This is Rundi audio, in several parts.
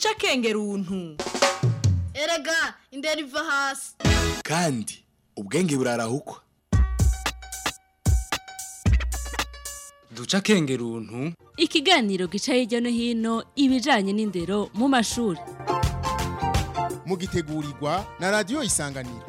duca akenge runtu erega indera iva hasi kandi ubwenge burarahukwa duca akenge runtu ikiganiro gica hirya no hino ibijanye n'indero mu mashuri mugitegurirwa na radiyo isanganiro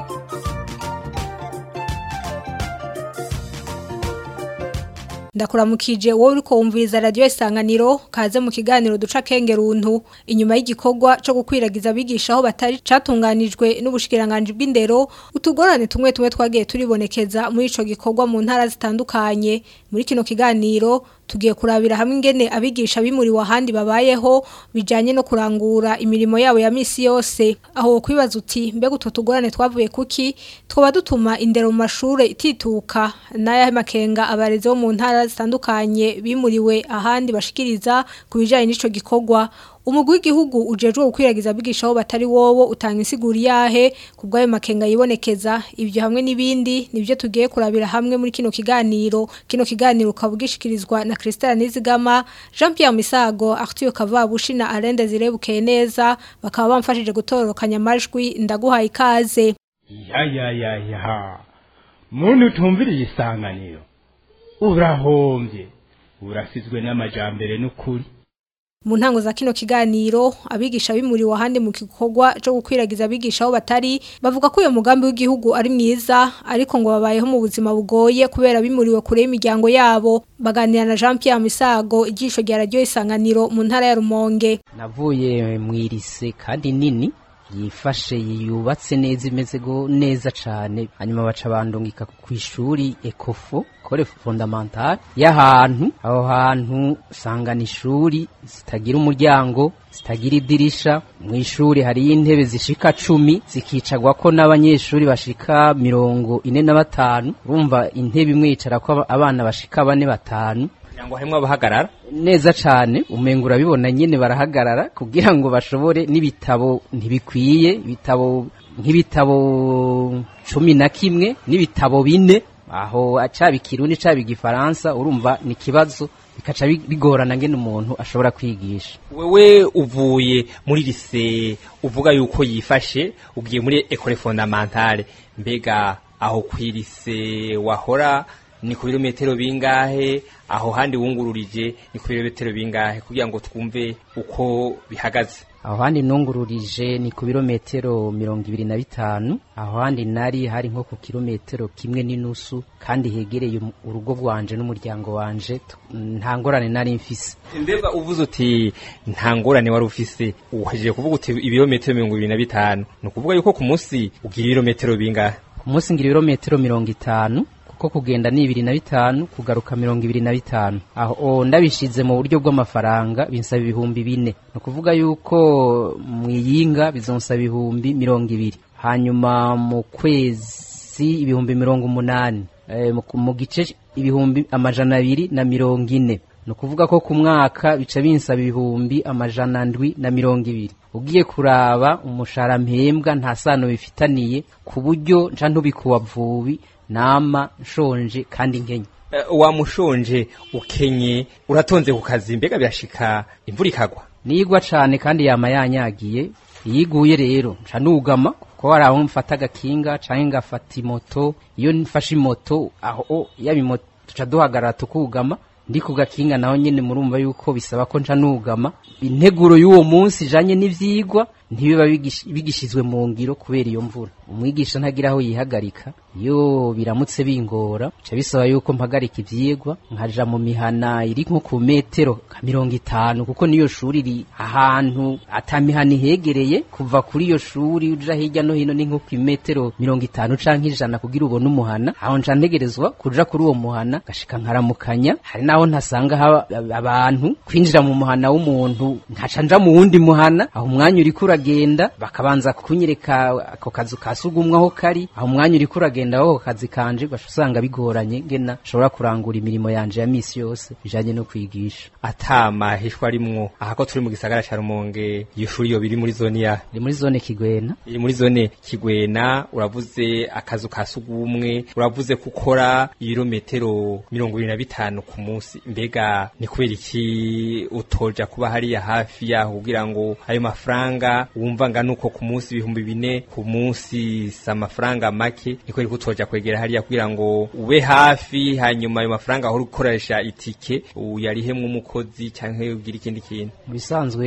ndakuramukije wowe uriko wumviriza radio isanganiro kaze mu kiganiro duca kenge runtu inyuma y'igikorwa cyo gukwiragiza abigisha aho batari catunganijwe n'ubushikiranganje bw'indero utugorane tumwe tumwe twagiye turibonekeza muri ico gikorwa mu ntara zitandukanye muri kino kiganiro tugiye kurabira hamwe ingene abigisha bimuriwe ahandi babayeho bijanye no kurangura imirimo yabo ya misi yose aho kwibaza uti mbega utwo tugorane twavuye kuki twoba dutuma indero mu mashure itituka n'aya makenga abarezi bo mu ntara zitandukanye bimuriwe ahandi bashikiriza ku bijanye n'ico gikorwa umugwi w'igihugu ujejwe gukwiragiza abigisha aho batari wowo utanga insiguri yahe ku bw'ayo makenga yibonekeza ibyo hamwe n'ibindi nibyo tugiye kurabira hamwe muri kino kiganiro kino kiganiro ukaba ugishikirizwa na Christelle Nizigama Jean Pierre Misago Arthur Kavabushi na Arende Zirebukeye neza bakaba bamfashije gutororokanya amajwi ndaguhaye ikaze ya ya ya ya muntu utumviriye isanganiro urahombye urasizwe n'amajambere n'ukuri mu ntango za kino kiganiro abigisha bimuriwe ahandi mu gikorwa cyo gukwiragiza abigisha aho batari bavuga ko uyo mugambi w'igihugu ari mwiza ariko ngo babayeho mu buzima bugoye kubera bimuriwe kure y'imiryango yabo baganira na Jean Pierre Misago ijisho rya radio isanganiro mu ntara ya Rumonge navuye mu irise kandi nini yifashe yubatse neza imeze go neza cyane hanyuma baca bandungika ku ishuri ekofo kore fondamental y'ahantu aho hantu usanga ni ishuri zitagira umuryango zitagira idirisha mu ishuri hariyo intebe zishika cumi zikicagwa ko n'abanyeshuri bashika mirongo ine na batanu urumva intebe imwe yicara ko abana bashika bane batanu ngo harimwo abahagarara neza cyane umenga urabibona nyine barahagarara kugira ngo bashobore n'ibitabo ntibikwiye ibitabo nk'ibitabo cumi na kimwe n'ibitabo bine aho acaba ikirundi caba igifaransa urumva ni ikibazo bikaca bigorana ngene umuntu ashobora kwigisha wewe uvuye muri lise uvuga yuko yifashe ugiye muri ekole fondamentale mbega aho kwirise wahora ni ku birometero bingahe aho handi wungururije ni ku birometero bingahe kugira ngo twumve uko bihagaze aho handi nungururije ni ku birometero mirongo ibiri na bitanu aho handi nari hari nko ku kilometero kimwe n'inusu kandi hegereye urugo rwanje n'umuryango wanje nta ngorane nari mfise mbega uvuze uti nta ngorane wari ufise uhejeje kuvuga uti ibirometero mirongo ibiri na bitanu ni ukuvuga yuko ku munsi ugira ibirometero bingahe ku munsi ngira ibirometero mirongo itanu kuko kugenda ni ibiri na bitanu kugaruka mirongo ibiri na bitanu aho ndabishize mu buryo bw'amafaranga binsaba ibihumbi bine ni ukuvuga yuko mu iyinga bizonsaba ibihumbi mirongo ibiri hanyuma mu kwezi ibihumbi mirongo umunani mu gice ibihumbi amajana abiri na mirongo ine ni ukuvuga ko ku mwaka bica binsaba ibihumbi amajana ndwi na mirongo ibiri ugiye kuraba umushahara mpembwa nta sano bifitaniye ku buryo nca ntubikuwa vubi nama nshonje kandi nkenye wamushonje ukenye uratonze ku kazi mbega birashika imvura ikagwa nigwa cane kandi yama yanyagiye iyiguye rero nca nugama kuko hari aho mfata agakinga canke ngafata imoto iyo mfashe imoto aho yaba imoto tuca duhagarara tukugama ndi ku gakinga naho nyene murumva yuko bisaba ko nca nugama integuro y'uwo munsi ijanye n'ivyigwa ntibiba bigishizwe mu ngiro kubera iyo mvura umwigisha ntagira aho yihagarika iyo biramutse bingora bica bisaba yuko mpagarika ivyigwa nkaja mu mihana iri nko ku metero nka mirongo itanu kuko niyo shuri iri ahantu ata mihana ihegereye kuva kuri iyo shuri uja hirya no hino ni nko ku metero mirongo itanu canke ijana kugira ubone umuhana aho nca ntegerezwa kuja kuri uwo muhana gashika nkaramukanya hari naho ntasanga haba abantu kwinjira mu muhana w'umuntu nkaca nja mu wundi muhana aho umwanya uriko uragenda bakabanza kunyereka ako kazu ka sugumwe aho kari aho umwanya uriko uragenda aho kazi kanje ugaca usanga bigoranye ngena nshobora kurangura imirimo yanje ya misi yose bijanye no kwigisha atama hishwa rimwo aha ko turi mu gisagara ca Rumonge iyo shuri yo biri muri zone ya iri muri zone Kigwena iri muri zone Kigwena uravuze akazu ka sugumwe uravuze gukora ibirometero mirongo ibiri na bitanu ku munsi mbega ni kubera iki utoja kuba hariya hafi yaho kugira ngo ayo mafaranga wumva ngana uko ku munsi ibihumbi bine ku munsi si amafaranga make ni kubera ko utoja kwegera hariya kugira ngo ube hafi hanyuma ayo mafaranga ahora ukoresha itike uyarihemwo umukozi canke ugire ikindi kintu mu bisanzwe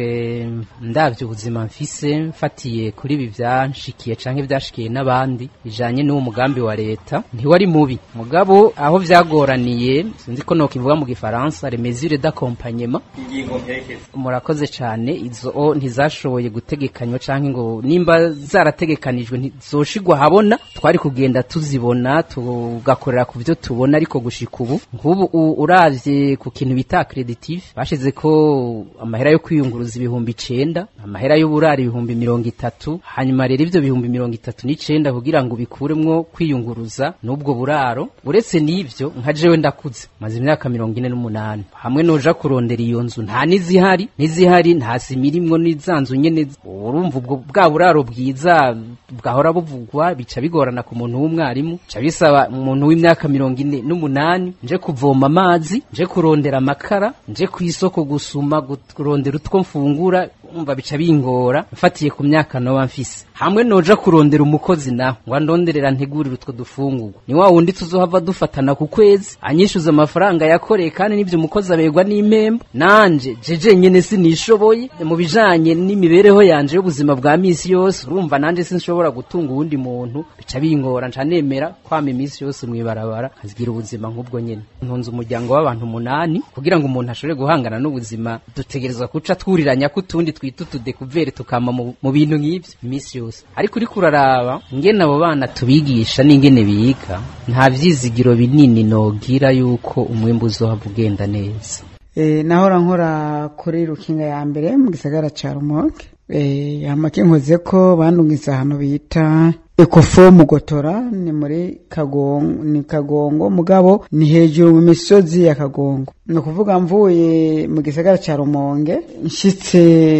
ndavye ubuzima mfise mfatiye kuri ibi vyanshikiye canke vyashikiye n'abandi bijanye n'uwo mugambi wa leta ntiwari mubi mugabo aho vyagoraniye sinzi ko nokivuga mu gifaransa les mesures d'accompagnement ingingo mperekeza murakoze cane izo o ntizashoboye gutegekanywa canke ngo nimba zarategekanijwe ntizoshigwa habona twari kugenda tuzibona tugakorera ku byo tubona ariko gushika ubu nk'ubu u- uravye ku kintu bita accreditive bashize ko amahera yo kwiyunguruza ibihumbi icenda amahera y'uburari ibihumbi mirongo itatu hanyuma rero ivyo bihumbi mirongo itatu n'icenda kugira ngo bikuremwo kwiyunguruza n'ubwo buraro uretse n'ivyo nka jewe ndakuze maze imyaka mirongo ine n'umunani hamwe noja kurondera iyo nzu nta n'izihari n'izihari nta sima irimwo n'izanzu nyene urumva ubwo bwa buraro bwiza bwahora buvugwa bica bigorana ku muntu w'umwarimu bica bisaba umuntu w'imyaka mirongo ine n'umunani nje kuvoma amazi nje kurondera amakara nje ku isoko gusuma gut- kurondera utwo mfungura umva bica bingora mfatiye ku myaka noba mfise hamwe noja kurondera umukozi naho ngo andonderera ntegurire utwo dufungurwa ni wa wundi tuzohava dufatana ku kwezi anyishuza amafaranga yakoreye kandi n'ivyo umukozi aberwa n'impembo nanje jeje nyene sinishoboye mu bijanye n'imibereho yanje y'ubuzima bwa misi yose urumva nanje sinshobora gutunga uwundi muntu bica bingora nca nemera kwama imisi yose mwibarabara nkazigira ubuzima nk'ubwo nyene ntunze umuryango w'abantu umunani kugira ngo umuntu ashobore guhangana n'ubuzima dutegerezwa kuca twuriranya ko utundi twita utudekuvere tukama mu, mu bintu nk'ivyo imisi yose ariko uriko uraraba ngene abo bana tubigisha n'ingene biga nta vyizigiro binini nogira yuko umwimbu uzohava ugenda neza Eh, nahora nkora kuri rukinga ya mbere mu gisagara ca rumonge eh, amake nkoze ko bandungitse ahantu bita ekofo mugotora ni muri kagongo ni kagongo mugabo ni hejuru mu misozi ya kagongo ni ukuvuga mvuye mu gisagara ca rumonge nshitse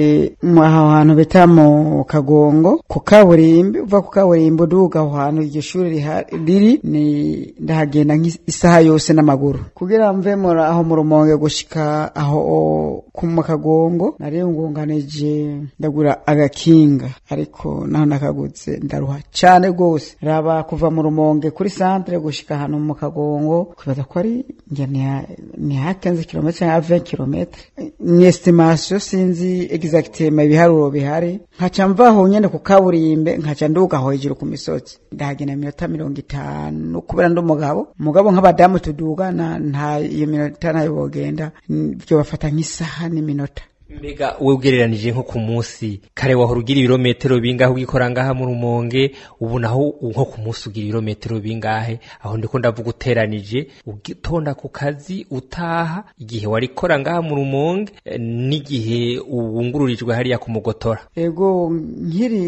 mu aho hantu bita mu kagongo ku kaburimbi uva ku kaburimbi uduga aho hantu iryo shuri riha- riri ni ndahagenda nk'isaha yose n'amaguru kugira mve muri aho mu rumonge gushika aho ku mu kagongo nari ngunganije ndagura agakinga ariko naho nakaguze ndaruha cane gose raba kuva mu rumonge kuri centre gushika ahantu mu kagongo kwibaza ko ari nge ni ha 15 km cyangwa 20 km ni estimation sinzi exactement ibiharuro bihari nkaca mvaho nyene ku kaburimbe nkaca nduga aho hejuru ku misozi ndahagenda iminota mirongo itanu kubera ndi umugabo umugabo nk'abadamu tudugana nta iyo minota nayo bogenda byo bafata nk'isaha n'iminota mbega we ugereranije nko ku munsi kare wahora ugira ibirometero bingahe ugikora ngaha mu rumonge ubu naho nko ku munsi ugira ibirometero bingahe aho ndiko ndavuga uteranije ugitonda ku kazi utaha igihe warikora ngaha mu rumonge eh, n'igihe wungururijwe hariya ku mugotora ego nkiri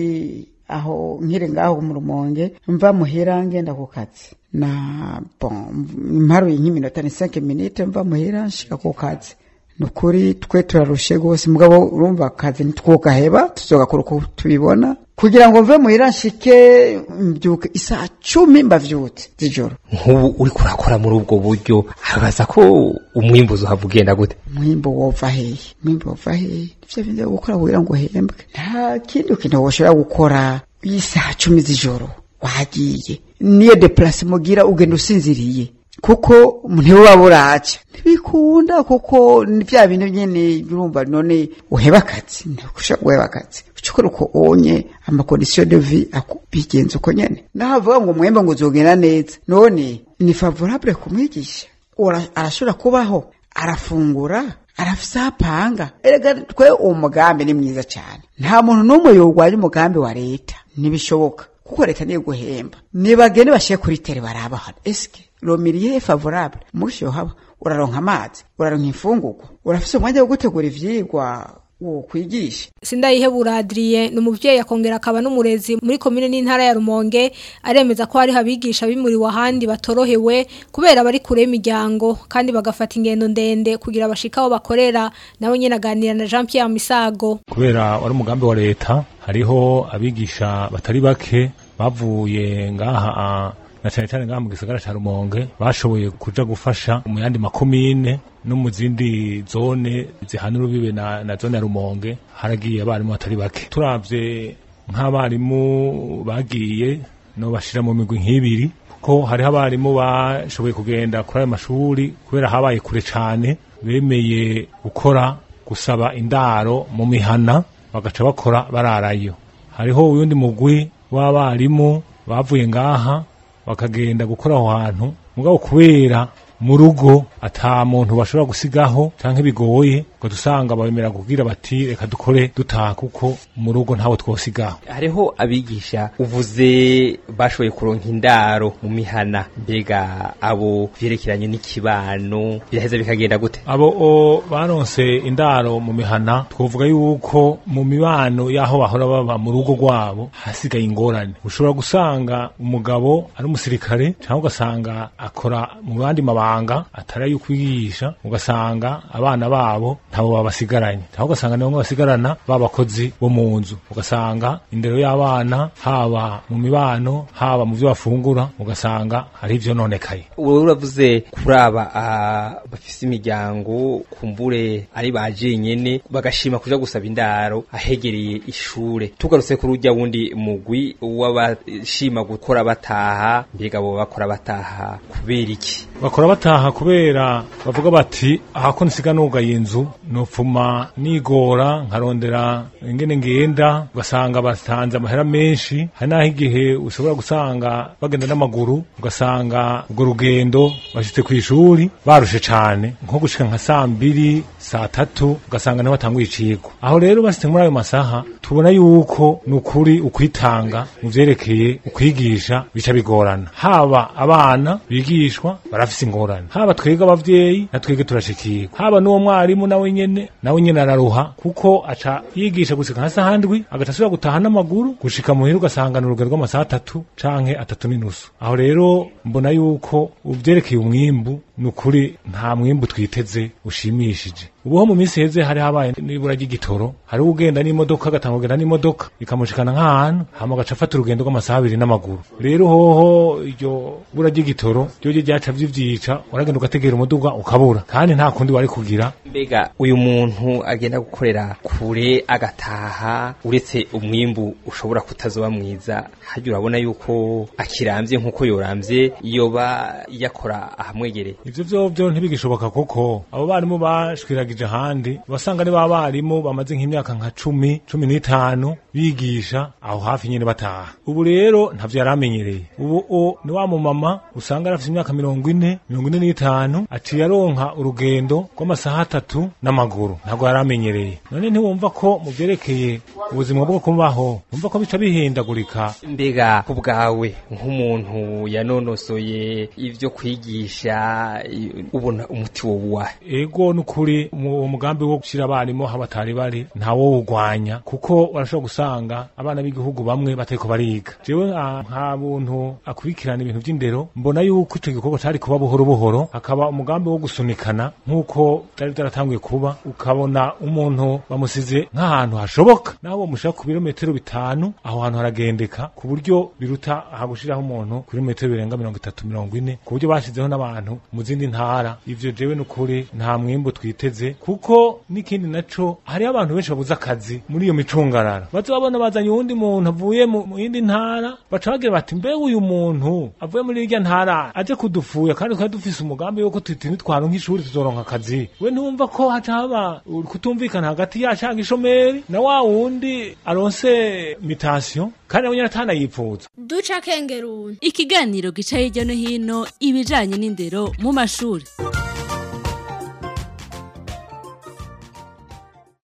aho nkiri ngaho mu rumonge mva muhira ngenda ku kazi na bon mparuye nk'iminota ni 5 minutes mva muhira nshika ku kazi nukuri twe turarushe rwose mugabo urumva akazi ntitwogaheba tuzogakora uko tubibona kugira ngo mve muhira nshike mbyuke isaha cumi mbavyutse z'ijoro nk'ubu uriko urakora muri ubwo buryo abaza ko umwimbuzi uhava ugenda gute mwimbo wova hehe mwimbo wova hehe nivyo bindi vyo gukora kugira ngo uhembwe nta kindi kintu woshobora gukora isaha cumi z'ijoro wagiye niyo deplase mugira ugenda usinziriye kuko ntibuba buraca ntibikunda kuko ni bya bintu nyene urumva none uheba akazi ntushobora guheba akazi ucukora uko onye amakondisiyo de vie bigenza uko nyene naho avuga ngo mwembe ngo uzogenda neza none ni favorable kumwigisha Ora- arashobora kubaho arafungura arafise aho apanga erega twe uwo mugambi ni mwiza cyane nta muntu n'umwe yorwanya umugambi wa leta ntibishoboka kuko leta niyo guhemba nibagende bashyire kuri tere barabahana eske romiriye favorable mushi yohaba uraronka amazi uraronka imfungurwa urafise umwanya wo gutegura ivyigwa wo kwigisha Sindayihebura Adrien ni umuvyeyi akongera akaba n'umurezi muri komine n'intara ya Rumonge aremeza ko hari abigisha bimuriwe ahandi batorohewe kubera bari kure y'imiryango kandi bagafata ingendo ndende kugira bashika aho bakorera nawe nyene aganira na Jean Pierre Misago kubera wari umugambi wa leta hariho abigisha batari bake bavuye ngaha na cyane cyane ngaha mu gisagara ca Rumonge bashoboye kuja gufasha mu yandi makomine no mu zindi zone zihana urubibe na, na zone ya Rumonge haragiye abarimu batari bake turavye nk'abarimu bagiye no bashira mu migwi nk'ibiri kuko hariho abarimu bashoboye kugenda kuri ayo mashuri kubera habaye kure cane bemeye gukora gusaba indaro mu mihana bagaca bakora bararayo hariho uyundi mugwi w'abarimu bavuye ngaha bakagenda gukora aho hantu mugabo kubera mu rugo ata muntu bashobora gusigaho canke bigoye ngo dusanga babemera kugira bati reka dukore dutaha kuko mu rugo ntawe twosigaho hariho abigisha uvuze bashoboye kuronka indaro mu mihana mbega abo vyerekeranye n'ikibano biraheza bikagenda gute abo o, baronse indaro mu mihana twovuga yuko mu mibano y'aho bahora baba mu rugo rwabo hasigaye ingorane ushobora gusanga umugabo ari umusirikare cyangwa ugasanga akora mu bandi mabanga atari ayo kwigisha ugasanga abana babo ntabo babasigaranye cyangwa ugasanga ni bamwe basigarana babakozi bo mu nzu ugasanga indero y'abana haba mu mibano haba mu byo bafungura ugasanga hari ibyo nonekaye wowe uravuze kuri aba ah, bafise imiryango kumbure ari baje nyene bagashima kuja gusaba indaro ahegereye ishure tugarutse kuri urya wundi mugwi w'abashima gukora bataha mbega bo bakora bataha kubera iki bakora bataha kubera bavuga bati aha ko nsiga nugaye inzu nopfuma nigora nkarondera ingene ngenda ugasanga batanze amahera menshi hari n'aho igihe ushobora gusanga bagenda n'amaguru ugasanga urwo rugendo bashitse ku ishuri barushe cane nko gushika nka saa mbiri saa tatu ugasanga niho batanguye icigwa aho rero bashitse muri ayo masaha tubona yuko ni ukuri ukwitanga mu vyerekeye ukwigisha bica bigorana haba abana bigishwa barafise ingorane haba twebwe abavyeyi na twebwe turashikirwa haba n'uwo mwarimu nawe nyene nawe nyene araruha kuko aca yigisha gushika nka saha ndwi agaca asubira gutaha n'amaguru gushika muhira ugasanga ni urugero rw'amasaha atatu canke atatu n'inusu aho rero mbona yuko uvyerekeye umwimbu ni ukuri nta mwimbu twiteze ushimishije ubuho mu minsi heze hari habaye n'ibura ry'igitoro hari ugenda n'imodoka agatanga kugenda n'imodoka ikamushikana nk'ahantu hama agaca afata urugendo rw'amasaha abiri n'amaguru rero hoho iryo bura ry'igitoro ryo ryo ryaca vyivyica uragenda ugategera umuduga ukabura kandi nta kundi wari kugira mbega uyu muntu agenda gukorera kure agataha uretse umwimbu ushobora kutazoba mwiza harya urabona yuko akiramvye nk'uko yoramvye yoba yakora ahamwegereye ivyo vyovyo ntibigishoboka kuko abo barimu bashwiragije ahandi basanga ni ba barimu bamaze nk'imyaka nka cumi cumi n'itanu bigisha aho hafi nyene bataha ubu rero ntavyo yaramenyereye ubu o ni wa mumama usanga arafise imyaka mirongo ine mirongo ine n'itanu aciye aronka urugendo rw'amasaha atatu n'amaguru ntabwo yaramenyereye none ntiwumva ko mu vyerekeye ubuzima bwo kubaho wumva ko bica bihindagurika mbega ku bwawe nk'umuntu yanonosoye ivyo kwigisha i- ubona umuti wo wahe ego nukuri mu mugambi wo gushira abarimu aho batari bari ntawo wugwanya kuko barashobora gusanga abana b'igihugu bamwe batariko bariga jewe nka nka buntu akurikirana ibintu vy'indero mbona yuko ico gikorwa cari kuba buhoro buhoro hakaba umugambi wo gusunikana nk'uko vyari vyaratanguye kuba ukabona umuntu bamusize nk'ahantu hashoboka naho bomushira ku birometero bitanu aho hantu haragendeka ku buryo biruta hagushiraho umuntu ku birometero birenga mirongo itatu mirongo ine ku buryo bashizeho n'abantu mu zindi ntara ivyo jewe nukuri nta mwimbu twiteze kuko n'ikindi naco hariho abantu benshi babuze akazi muri iyo micungararo baza babona bazanye uwundi muntu avuye mu mu yindi ntara baca bagira bati mbe uyu muntu avuye muri irya ntara aje kudufuya kandi twari dufise umugambi yuko tuti nitwaronka ishuri tuzoronka akazi we ntumva ko haca haba kutumvikana hagati yacu hanga ishomeri na wa wundi aronse mitasiyo kandi nawe nyene atanayipfuza duca kengeruni ikiganiro gica hirya no hino ibijanye n'indero mu mashuri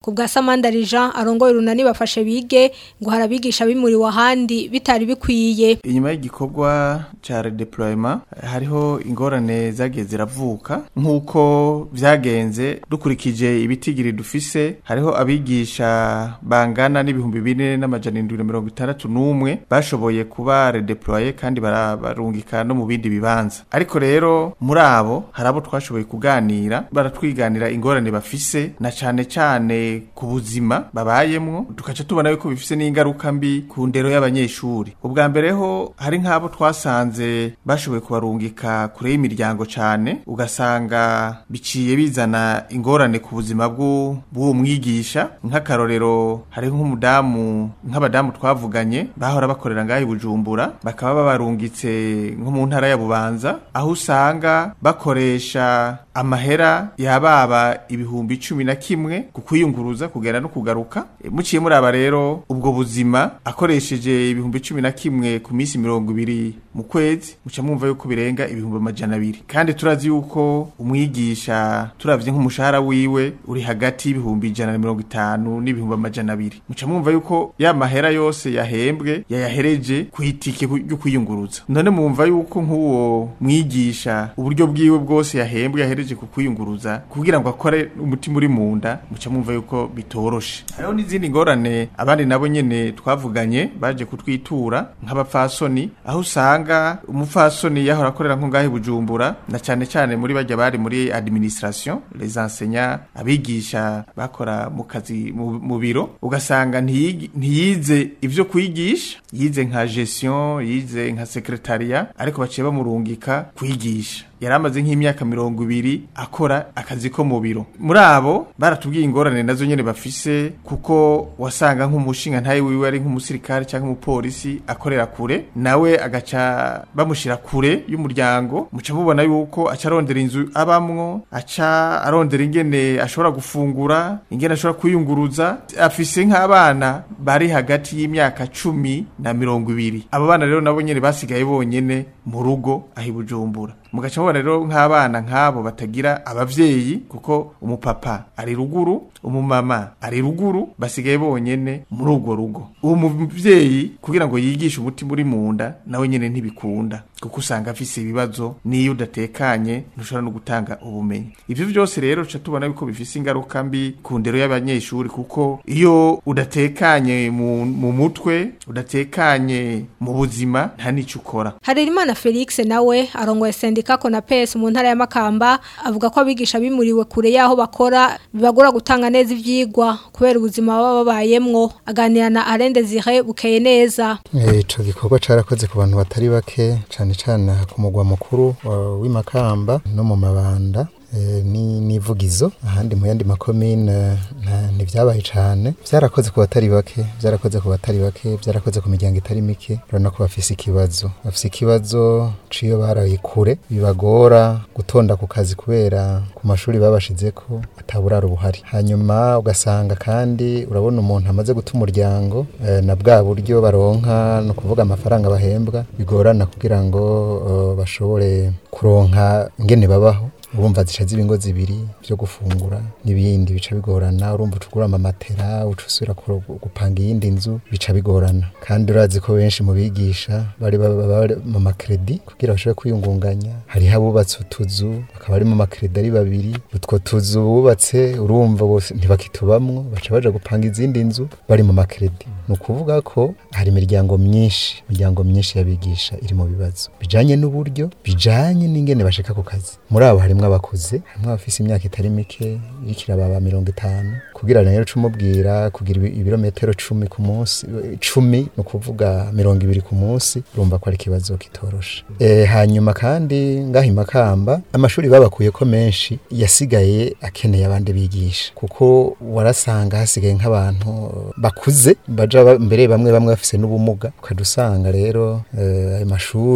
ku bwa Samandari Jean arongoye urunani bafashe bige ngo harabigisha bimuriwe ahandi bitari bikwiye inyuma y'igikorwa ca redeployment hariho ingorane zagiye ziravuka nk'uko vyagenze dukurikije ibitigiri dufise hariho abigisha bangana n'ibihumbi bine n'amajana indwi na mirongo itandatu n'umwe bashoboye kuba redeploye kandi barabarungika no mu bindi bibanza ariko rero muri abo hari abo twashoboye kuganira baratwiganira ingorane bafise na cane cane ku buzima babayemwo tukaca tubona yuko bifise n'ingaruka mbi ku ndero y'abanyeshuri ubwa mbere ho hari nk'abo twasanze bashoboye kubarungika kure y'imiryango cane ugasanga biciye bizana ingorane ku buzima bw'u- bw'uwo mwigisha nk'akarorero hari nk'umudamu nk'abadamu twavuganye bahora bakorera ngaho i bujumbura bakaba babarungitse nko mu ntara ya bubanza aho usanga bakoresha amahera yababa ibihumbi cumi na kimwe ku kwiyunguruza kugera no kugaruka E, muciye muraba rero ubwo buzima akoresheje ibihumbi cumi na kimwe ku minsi mirongo ibiri mu kwezi muca mwumva yuko birenga ibihumbi amajana abiri kandi turazi yuko umwigisha turavye nk'umushahara wiwe uri hagati y'ibihumbi ijana na mirongo itanu n'ibihumbi amajana abiri muca mwumva yuko ya mahera yose yahembwe yayahereje ku itike ryo kwiyunguruza none mwumva yuko nk'uwo mwigisha uburyo bwiwe bwose yahembwe yahereje ku kwiyunguruza kugira ngo akore umutima uri mu nda muca mwumva yuko bitoroshe hariho n'izindi ngorane abandi nabo nyene twavuganye baje kutwitura nk'abapfasoni aho usanga umupfasoni yahora akorera nko ngaho i bujumbura na cane cane muri bajya bari muri administration les enseignants abigisha bakora mu kazi mu mu biro ugasanga ntiyigi- ntiyize ivyo kwigisha yize nka gestion yize nka secretariat ariko baciye bamurungika kwigisha yari amaze nk'imyaka mirongo ibiri akora akazi ko mu biro muri abo baratubwiye ingorane nazo nyene bafise kuko wasanga nk'umushinga ntaye wiwe ari nk'umusirikare cyangwa umupolisi akorera kure nawe agaca bamushira kure y'umuryango muca mubona yuko aca arondera inzu abamwo aca arondera ingene ashobora gufungura ingene ashobora kwiyunguruza afise nk'abana bari hagati y'imyaka cumi na mirongo ibiri abo bana rero nabo nyene basigaye bonyene mu rugo aho i bujumbura mugaca mubona rero nk'abana nk'abo batagira abavyeyi kuko umupapa ari ruguru umumama ari ruguru basigaye bonyene muri urwo rugo uwo muvyeyi kugira ngo yigishe umutima uri mu nda nawe nyene ntibikunda kuko usanga afise ibibazo n'iyo udatekanye ntushobora no gutanga ubumenyi ivyo vyose rero tuca tubona yuko bifise ingaruka mbi ku ndero y'abanyeshuri kuko iyo udatekanye mu, mu mutwe udatekanye mu buzima nta n'ico ukora Harerimana Felix nawe arongoye sendika Konapes mu ntara ya Makamba avuga ko abigisha bimuriwe kure yaho bakora bibagora gutanga neza ivyigwa kubera ubuzima baba babayemwo aganira na Alain Desire bukeye neza Eh, ico gikorwa carakoze ku bantu batari bake cane cane ku mugwa mukuru wa- w'imakamba no mu mabanda eh, ni nivugizo ahandi mu yandi makomine nta- ntivyabaye cane vyarakoze ku batari bake vyarakoze ku batari bake vyarakoze ku miryango itari mike urabona ko bafise ikibazo bafise ikibazo ciyo baraye kure bibagora gutonda ku kazi kubera ku mashuri babashizeko ataburaro buhari hanyuma ugasanga kandi urabona umuntu amaze guta umuryango eh, na bwa buryo baronka no kuvuga amafaranga bahembwa bigorana kugira ngo eh, bashobore kuronka ingene babaho urumva zica ziba ingo zibiri byo gufungura n'ibindi bica bigorana urumva ucugura amamatera uca usubira kuro- gupanga iyindi nzu bica bigorana kandi urazi ko benshi mu bigisha bari baba bari mu makredi kugira bashobore kwiyungunganya hariho abubatse utuzu bakaba ari mu makredi ari babiri utwo tuzu bubatse urumva bose ntibakitubamwo baca baja gupanga izindi nzu bari mu makredi ni ukuvuga ko hari imiryango myinshi imiryango myinshi y'abigisha iri mu bibazo bijanye n'uburyo bijanye n'ingene bashika ku kazi muri abo harimwo abakuze harimwo abafise imyaka itari mike irikira baba mirongo itanu kugira rero cumubwira kugira ibi- ibirometero cumi ku munsi cumi ni ukuvuga mirongo ibiri ku munsi urumva ko ari ikibazo kitoroshe e, hanyuma kandi ngaha imakamba amashuri babakuyeko menshi yasigaye akeneye abandi bigisha kuko warasanga hasigaye nk'abantu bakuze baja ba- mbere bamwe bamwe bafise n'ubumuga ukajya usanga rero eh, ayo mashuri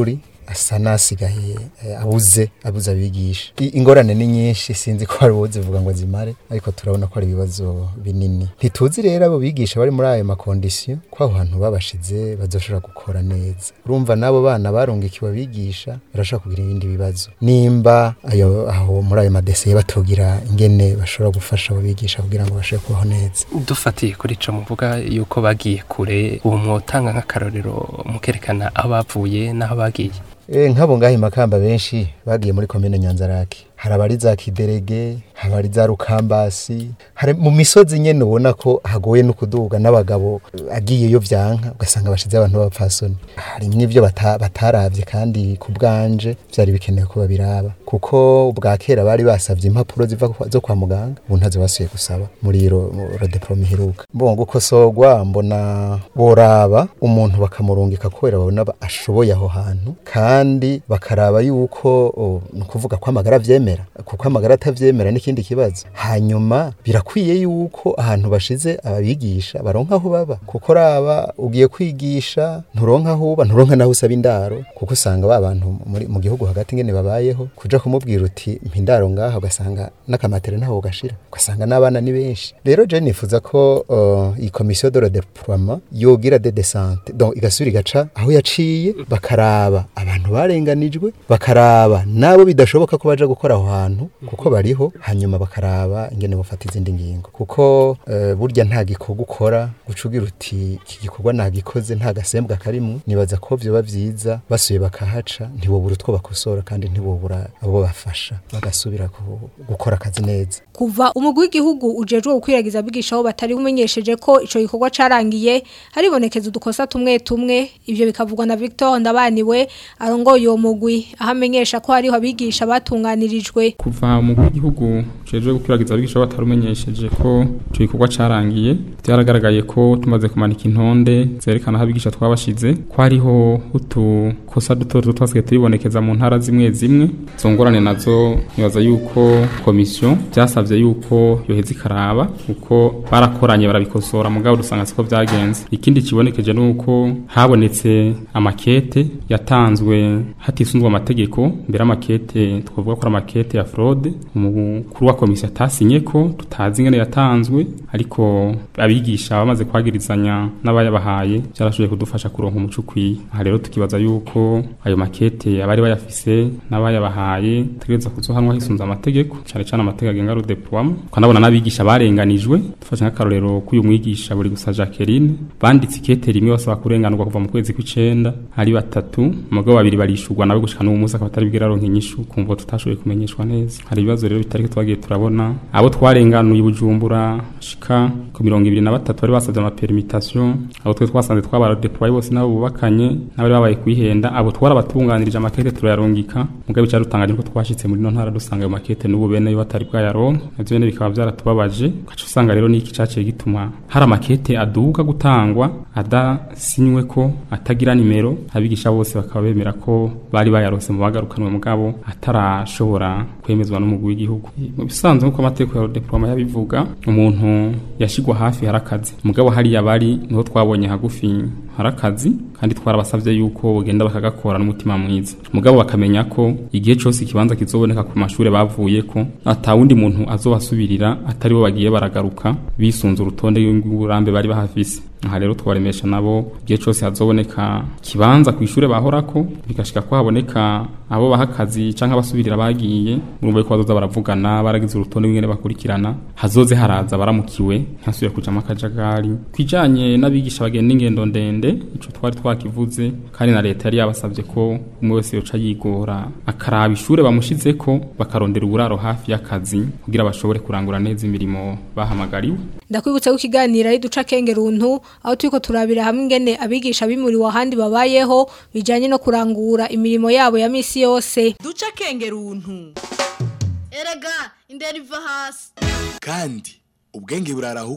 asa nasigaye eh, abuze abuze abigisha I- ingorane ni nyinshi sinzi ko hari uwozivuga ngo zimare ariko turabona ko ari ibibazo binini ntituzi rero abo bigisha bari muri ayo makondisiyo ko aho hantu babashize bazoshobora gukora neza urumva n'abo bana barungikiwe abigisha barashobora kugira ibindi bibazo nimba ayo aho muri ayo madesiye batogira ingene bashobora gufasha abo bigisha kugira ngo bashobore kubaho neza dufatiye kuri ico muvuga yuko bagiye kure ubu mwotanga nk'akarorero mukerekana aho bavuye n'aho bagiye E, nk'abo ngaho imakamba benshi bagiye muri komine nyanzarake hari abari za kiderege hari abari za rukambasi hari mu misozi nyene ubona ko hagoye no kuduga n'abagabo eh, agiyeyo vyanka ugasanga bashize abantu b'abapfasoni hari n'ivyo bata, bataravye kandi ku bwanje vyari bikenewe ko babiraba kuko ubwa kera bari basavye impapuro ziva kwa- zo kwa muganga ubu ntazo basuye gusaba muri ro rodeprome iheruka mbongo gukosogwa mbona boraba umuntu bakamurungika kubera babona ba- ashoboye aho hantu kandi bakaraba yuko oh, ni ukuvuga ko amagara avyemera kuko amagara atavyemera n'ikindi kibazo hanyuma birakwiye yuko ahantu bashize ababigisha baronka aho baba kuko raba ugiye kwigisha nturonka aho uba nturonka naho usaba indaro kuko usanga ba bantu muri- mu gihugu hagati ngene babayeho kuja kumubwira uti mpindaro ngaha ugasanga n'akamatere ntaho ugashira ugasanga n'abana ni benshi rero je nifuza ko uh, iyi komisiyo de redeploiement yogira de desante donc igasubira igaca aho yaciye bakaraba abantu barenganijwe bakaraba nabo bidashoboka ko baja gukora aho hantu kuko bariho hanyuma bakaraba ingene bafata izindi ngingo kuko uh, burya nta gikorwa ukora ucugira uti iki gikorwa nagikoze nta gasembwa karimwo nibaza ko vyoba vyiza basuye bakahaca ntibobura utwo bakosora kandi ntibobura abo bafasha bagasubira ku- gukora akazi neza kuva umugwi w'igihugu ujejwe gukwiragiza abigisha aho batari bumenyesheje ko ico gikorwa carangiye haribonekeza udukosa tumwe tumwe ivyo bikavugwa na Victor Ndabaniwe arongoye uwo mugwi aho amenyesha ko hariho abigisha batunganirijwe kuva mu gihugu cyeje gukwiragiza abigisha batarumenyesheje ko icyo gikorwa cyarangiye byaragaragaye ko tumaze kumanika intonde zerekana aho abigisha twabashize ko hariho utukosa duto duto twasigaye turibonekeza mu ntara zimwe zimwe izo ngorane nazo nibaza yuko komisiyo byasabye yuko yoheza ikaraba kuko barakoranye barabikosora mugabo dusanga siko byagenze ikindi kibonekeje ni uko habonetse amakete yatanzwe hatisunzwe amategeko mbere amakete twavuga ko ari amakete ya fraude umukuru wa komisiyo atasinye ko tutazi ingene yatanzwe ariko abigisha bamaze kwagirizanya n'abayabahaye byarashoboye kudufasha kuronka umuco ukwiye aha rero tukibaza yuko ayo makete abari bayafise n'abayabahaye tegereza kuzohanwa hisunze amategeko cyane cyane amategeko agenga rudeploiement tukanabona n'abigisha barenganijwe dufashe nk'akarorero k'uyu mwigisha buri gusa Jacqueline banditse ikete rimwe basaba kurenganurwa kuva mu kwezi kw'icenda ari batatu umugabo babiri barishurwa nawe gushika n'uwo munsi akaba atari bwira aronka inyishu kumva tutashoboye kumenyeshwa neza hari ibibazo rero bitari ko twagiye turabona abo twarenganuye i Bujumbura shika ku mirongo ibiri na batatu bari basabye amaperimitation abo twe twasanze twabarodeploye bose nabo bubakanye n'abari babaye kwihenda abo twarabatunganirije amakete turayarungika mugabo icyo dutangaje ko twashitse muri no ntara dusanga ayo makete n'ubu bene yo batari bwayaronka navyo bene bikaba byaratubabaje ugaca usanga rero n'iki caciye gituma hari amakete aduga gutangwa adasinywe ko atagira nimero abigisha bose bakaba bemera ko bari bayarose mu bagarukanwe mugabo atarashobora kwemezwa n'umugwi w'igihugu mu bisanzwe nk'uko amategeko ya diploma yabivuga umuntu yashigwa hafi harakazi mugabo hariya bari niho twabonye hagufi harakazi kandi twarabasavye yuko bogenda bakagakora n'umutima mwiza mugabo bakamenya ko igihe cyose ikibanza kizoboneka ku mashure bavuye ko ata wundi muntu azobasubirira atari bo bagiye baragaruka bisunze urutonde rw'uburambe bari bahafise aha rero twaremesha nabo igihe cyose hazoboneka kibanza ku ishure bahorako bigashika ko haboneka abo bahakazi canke abasubirira bagiye murumva ko bazoza baravugana baragize urutonde rw'ingene bakurikirana hazoze haraza baramukiwe ntihasubire kujamo akajagari kwijanye n'abigisha bagenda ingendo ndende ico twari twakivuze kandi na leta yari yabasavye ko umwe wese yoca yigora akaraba ishure bamushizeko bakarondera uburaro hafi y'akazi kugira bashobore kurangura neza imirimo bahamagariwe ndakwibutsa ko ikiganiro ari duca kengeruntu aho turiko turabira hamwe ingene abigisha bimuriwe ahandi babayeho bijanye no kurangura imirimo yabo ya misi yose duca kengeruntu erega indera iva hasi kandi ubwenge burarahukwa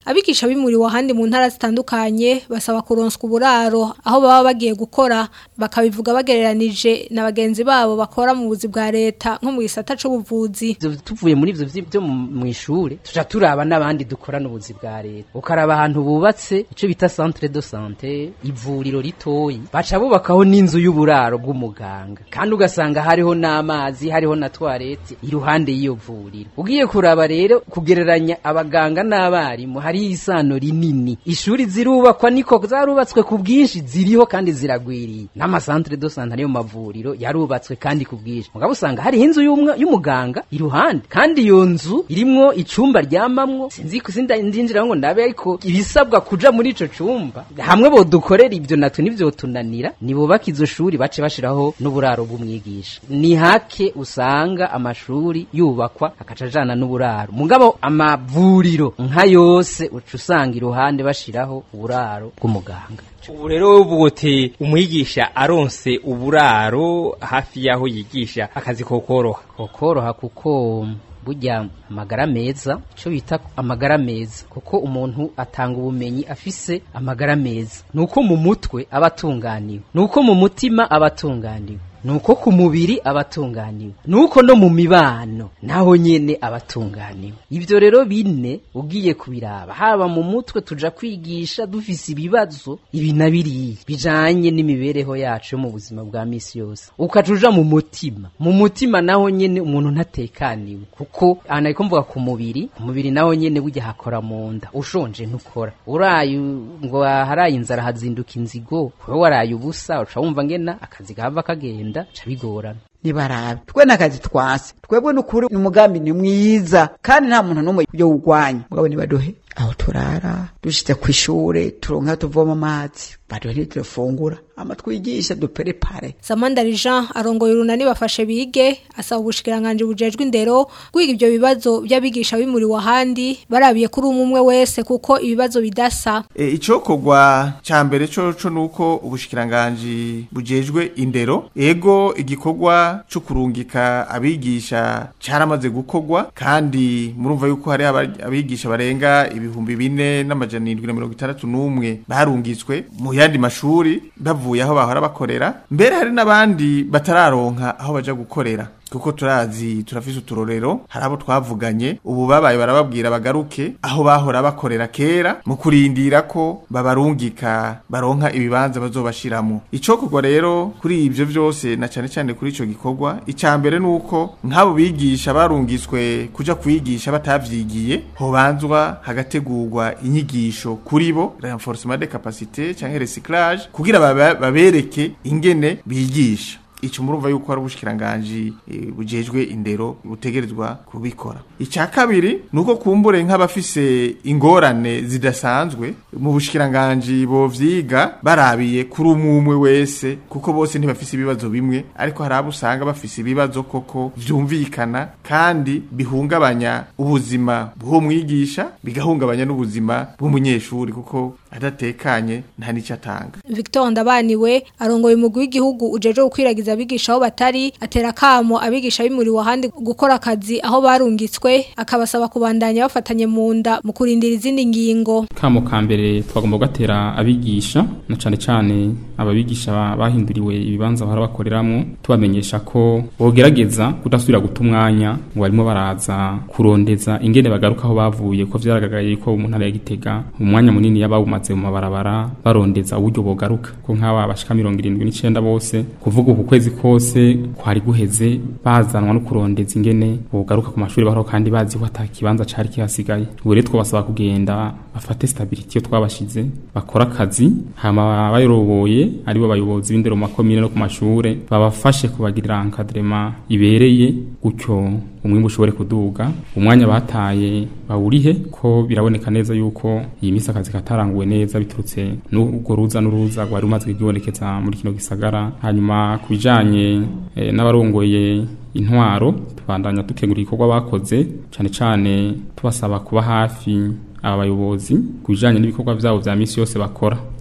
abigisha bimuriwe ahandi mu ntara zitandukanye basaba kuronswa uburaro aho baba bagiye gukora bakabivuga bagereranije na bagenzi babo bakora mu buzi bwa leta nko mu gisata c'ubuvuzi Ivyo tuvuye muri ivyo vyi- byo mu- mw'ishure tuja turaba n'abandi dukorana ubuzi bwa leta ukaraba ahantu bubatse ico bita centre de santé ivuriro ritoyi baca bubakaho n'inzu y'uburaro bw'umuganga kandi ugasanga hariho n'amazi hariho na toilette iruhande y'iyo vuriro ugiye kuraba rero kugereranya abaganga n'abarimu hari isano rinini ishuri zirubakwa niko zarubatswe ku bwinshi ziriho kandi ziragwiriye n'amasantere de santé ariyo mavuriro yarubatswe kandi ku bwinshi mugabo usanga hariho inzu y'umwe- y'umuganga iruhande kandi iyo nzu irimwo icumba ryamamwo sinzi ko sinda ndinjira ngo ndabe ariko ibisabwa kuja muri ico cumba hamwe bodukorera ibyo natwe nivyo tunanira nibubaka izo shuri bace bashiraho n'uburaro bw'umwigisha ni hake usanga amashuri yubakwa akaca ajana n'uburaro mugabo amavuriro nka yose uca usanga iruhande bashiraho uburaro bw'umuganga ubu rero uvuga uti umwigisha aronse uburaro hafi y'aho yigisha akazi kokoroha kokoroha kuko burya amagara meza icyo bita amagara meza kuko umuntu atanga ubumenyi afise amagara meza ni uko mu mutwe aba atunganiwe ni uko mu mutima aba atunganiwe ni uko ku mubiri aba atunganiwe ni uko no mu mibano naho nyene aba atunganiwe ibyo rero bine ugiye kubiraba haba mu mutwe tuja kwigisha dufise ibibazo ibi na biriya bijanye n'imibereho yacu yo mu buzima bwa misi yose ukaca uja mu mutima mu mutima naho nyene umuntu ntatekaniwe kuko aha nariko mvuga ku mubiri ku mubiri naho nyene burya hakora mu nda ushonje ntukora uraye ngo haraye inzara hazinduka inzigo wewe waraye ubusa uca wumva ngena akazi gahava kagenda ca bigorana nibarabe twe nakazi twase twebwe nukuri umugambi ni mwiza kandi nta muntu n'umwe yo ugwanya mugabo nibaduhe aho turara dushitse ku ishure turonka tuvoma amazi baduhe nitufungura ama twigisha duperepare Samandari Jean arongoye urunani bafashe bige asaba ubushikiranganje bujejwe indero kwiga ibyo bibazo by'abigisha bimuriwe ahandi barabiye kuri umwe umwe wese kuko ibibazo bidasa E, icokorwa ca mbere coco nuko ubushikiranganji bujejwe indero ego igikorwa co kurungika abigisha caramaze gukorwa kandi murumva yuko hari aba- abigisha barenga ibihumbi bine n'amajana indwi na mirongo itandatu n'umwe barungitswe mu yandi mashuri bavuye aho bahora bakorera mbere hari n'abandi batararonka aho baja gukorera kuko turazi turafise uturorero hari abo twavuganye ubu babaye barababwira bagaruke aho bahora bakorera kera mu kurindira ko babarungika baronka ibibanza bazobashiramo icokorwa rero kuri ibyo byose na cyane cyane kuri ico gikorwa icya mbere nuko nk'abo bigisha barungitswe kuja kwigisha batavyigiye hobanzwa hagategurwa inyigisho kuri bo renforcement de capacité canke recyclage kugira baba- babereke ingene bigisha ico murumva yuko ari ubushikiranganje eh, bujejwe indero butegerezwa kubikora icya kabiri nuko kumbure nk'abafise ingorane zidasanzwe mu bushikiranganje bovyiga barabiye kuri umwe umwe wese kuko bose ntibafise ibibazo bimwe ariko hari abo usanga bafise ibibazo koko vyumvikana kandi bihungabanya ubuzima bw'umwigisha bigahungabanya n'ubuzima bw'umunyeshuri kuko adatekanye nta n'icyo atanga Victor Ndabaniwe arongoye umugwi w'igihugu ujeje gukwiragiza abigisha aho batari atera kamo abigisha bimuriwe ahandi gukora akazi aho barungitswe akabasaba kubandanya bafatanye mu nda mu kurindira izindi ngingo kamo ka mbere twagomba gatera abigisha na cane cane ababigisha ba- bahinduriwe ibibanza bahora bakoreramwo tubamenyesha ko bogerageza kudasubira guta umwanya ngo barimo baraza kurondeza ingene bagaruka aho bavuye ko vyaragaragaye ko mu ntara ya Gitega umwanya munini yabawumaze mu mabarabara barondeza uburyo bogaruka ko nk'aba bashika mirongo irindwi n'icenda bose kuvuga uku kwezi kose kwari guheze bazanwa no kurondeza ingene bogaruka ku mashuri baho kandi bazi ko ata kibanza cari kihasigaye ubu rero twabasaba kugenda bafate stability yo twabashize bakora akazi hama bayoboye aribo bayobozi b'indero mu makomine no ku mashure babafashe kubagirira encadrement ibereye gutyo umwimbu ushobore kuduga umwanya bataye bawurihe ko biraboneka neza yuko iyi misi akazi kataranguwe neza biturutse n'urwo ruza n'uruza rwari rumaze kwibonekeza muri kino gisagara hanyuma ku bijanye eh, n'abarongoye intwaro tubandanya dukengura igikorwa bakoze cane cane tubasaba kuba hafi aba bayobozi ku bijanye n'ibikorwa vyabo vya misi yose bakora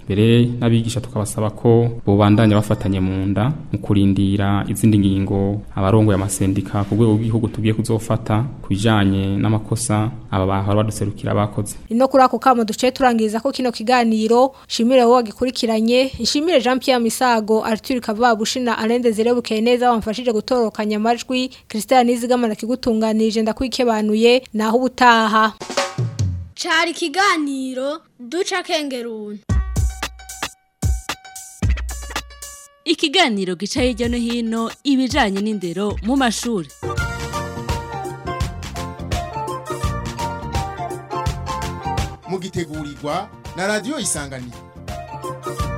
mbere n'abigisha tukabasaba ko bobandanya bafatanye mu nda mu kurindira izindi ngingo abarongoye amasendika ku rwego rw'igihugu tugiye kuzofata ku bijanye n'amakosa aba bahora baduserukira bakoze Ino kuri ako kamo duce turangiriza ko kino kiganiro shimire wowe wagikurikiranye nshimire Jean Pierre Misago Arthur Kavabushi na Alende Zirebukeye neza wamfashije gutorokanya amajwi Christian Nizigamana kigutunganirije ndakwikebanuye naho ubutaha Cari ikiganiro duca kengeruni. Ikiganiro gica hirya no hino ibijanye n'indero mu mashuri. mugitegurirwa na radio isanganiro